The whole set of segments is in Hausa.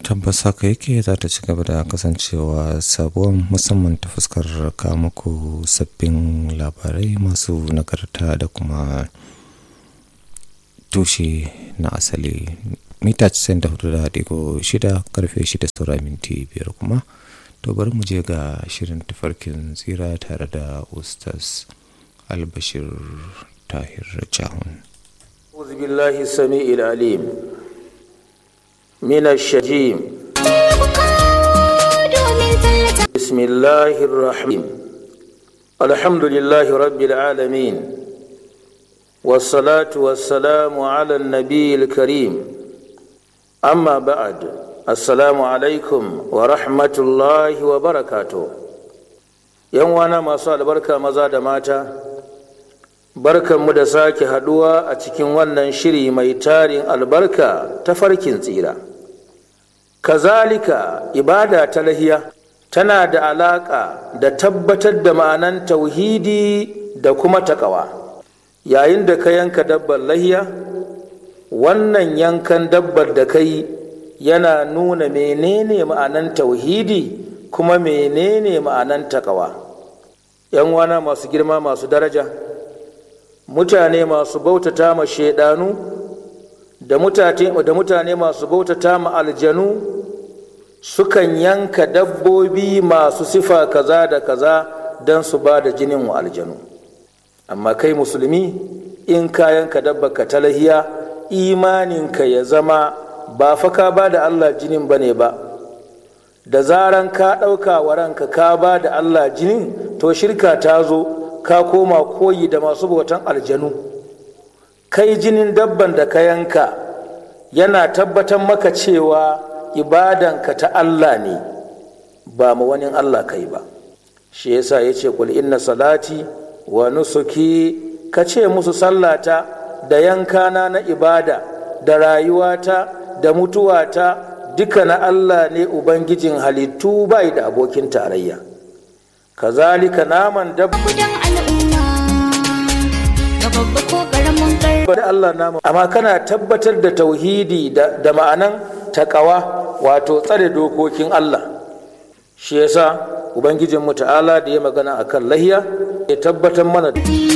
tabbas haka yake za ta ci gaba da kasancewa sabuwar musamman ta fuskar muku sabbin labarai masu nagarta da kuma tushe na asali mita 94.6 karfe 6 saura minti biyar kuma to bari mu je ga shirin tafarkin tsira tare da ustaz albashir tahir jahun أعوذ بالله السميع العليم من الشجيم بسم الله الرحيم الحمد لله رب العالمين والصلاة والسلام على النبي الكريم أما بعد السلام عليكم ورحمة الله وبركاته يوم وانا ما صار بركة مزاد ماتا barkanmu da sake haduwa a cikin wannan shiri mai tarin albarka ta farkin tsira kazalika ibada ta lahiya tana da alaka da tabbatar da ma'anan tauhidi da kuma takawa yayin da ka yanka dabbar lahiya wannan yankan dabbar da kai yana nuna menene ma'anan tauhidi kuma menene ma'anan takawa yan wana masu girma masu daraja mutane masu bautata ma shaidanu da mutane masu bautata ma aljanu sukan yanka dabbobi masu sifa kaza da kaza don su ba da jinin wa aljanu amma kai musulmi in ka yanka dabba ka talahiya imaninka ya zama ba fa ka ba da allah jinin ba ne ba da zaran ka ɗauka wa ranka ka ba da allah jinin to shirka ta zo ka koma koyi da masu bautan aljanu kai jinin dabban da ka yanka yana tabbatar maka cewa ibadanka ta Allah ne ba ma wani Allah kai ba shi yasa ya ce kul inna salati wa nusuki ka ce musu sallata da yankana na ibada da rayuwata da mutuwata duka na Allah ne ubangijin halittu bai da abokin tarayya kazalika naman dabba da Allah namu amma kana tabbatar da tauhidi da, da ma'anan takawa wato tsare dokokin Allah shi yasa ubangijin mu ta'ala da ya magana akan lahiya ya tabbatar mana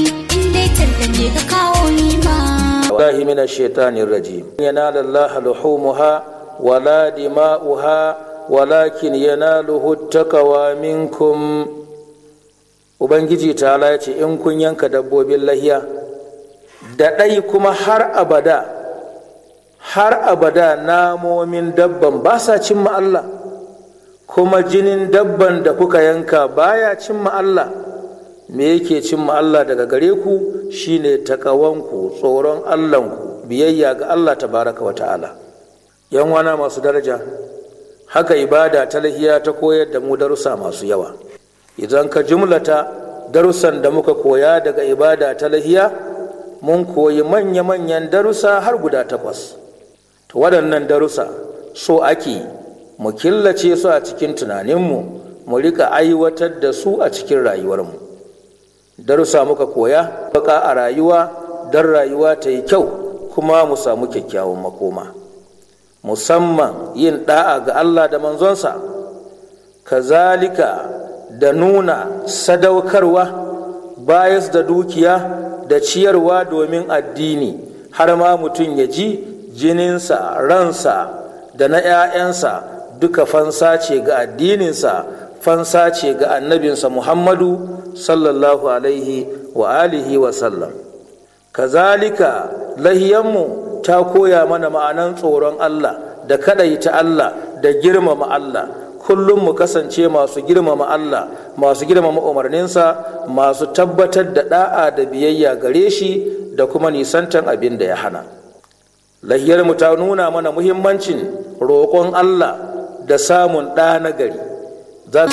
wallahi min ash-shaytanir rajim yanala Allah luhumuha wala dima'uha walakin yanaluhu taqwa minkum ubangiji ta ya ce in kun yanka dabbobin lahiya da ɗai kuma har abada har abada namomin dabban ba sa cimma Allah kuma jinin dabban da kuka yanka baya cimma Allah me yake cimma Allah daga gare ku shine takawanku tsoron Allahnku biyayya ga Allah tabaraka wa ta'ala yan wana masu daraja haka ibada ta lahiya ta koyar da mu darussa masu yawa idan ka jumlata darussan da muka koya daga ibada ta lahiya mun koyi manya-manyan darussa har guda takwas to waɗannan darussa so ake mu killace su a cikin tunaninmu mu rika aiwatar da su a cikin rayuwarmu darussa muka koya baka a rayuwa don rayuwa ta yi kyau kuma mu samu kyakkyawan makoma musamman yin da'a ga allah da manzonsa kazalika da nuna sadaukarwa bayas da dukiya da ciyarwa domin addini har ma mutum ya ji jininsa ransa da na 'ya'yansa duka fansa ce ga addininsa fansa ce ga annabinsa muhammadu sallallahu alaihi wa alihi wa sallam kazalika lahiyanmu ta koya mana ma'anan tsoron allah da kaɗaita allah da girmama allah kullum mu kasance masu girmama Allah masu girmama umarninsa masu tabbatar da da'a da biyayya gare shi da kuma nisantan abin da ya hana lahiyar mu ta nuna mana muhimmancin roƙon Allah da samun ɗa na gari za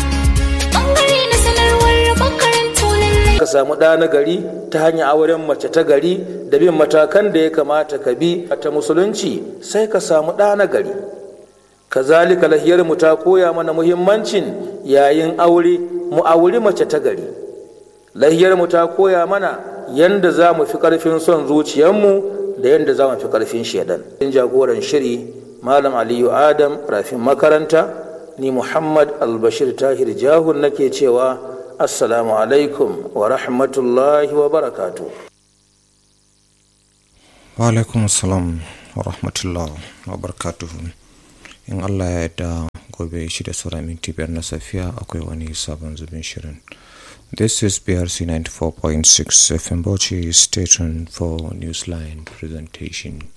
ka samu ɗa na gari ta hanyar auren mace ta gari da bin matakan da ya kamata ka bi ta musulunci sai ka samu ɗa na gari kazalika lahiyar mu ta koya mana muhimmancin yayin aure mu auri mace ta gari lahiyar mu ta koya mana yanda za mu fi karfin son zuciyarmu da yanda za mu fi karfin shaidan in jagoran shiri malam aliyu adam rafin makaranta ni muhammad albashir tahir jahun nake cewa assalamu alaikum wa rahmatullahi wa barakatu wa alaikum assalam wa rahmatullah wa barakatuhu in allah ya yarda gobe shi da sauran minti biyar na safiya akwai wani sabon zubin shirin this is brc 94.6 fm bauchi station for newsline presentation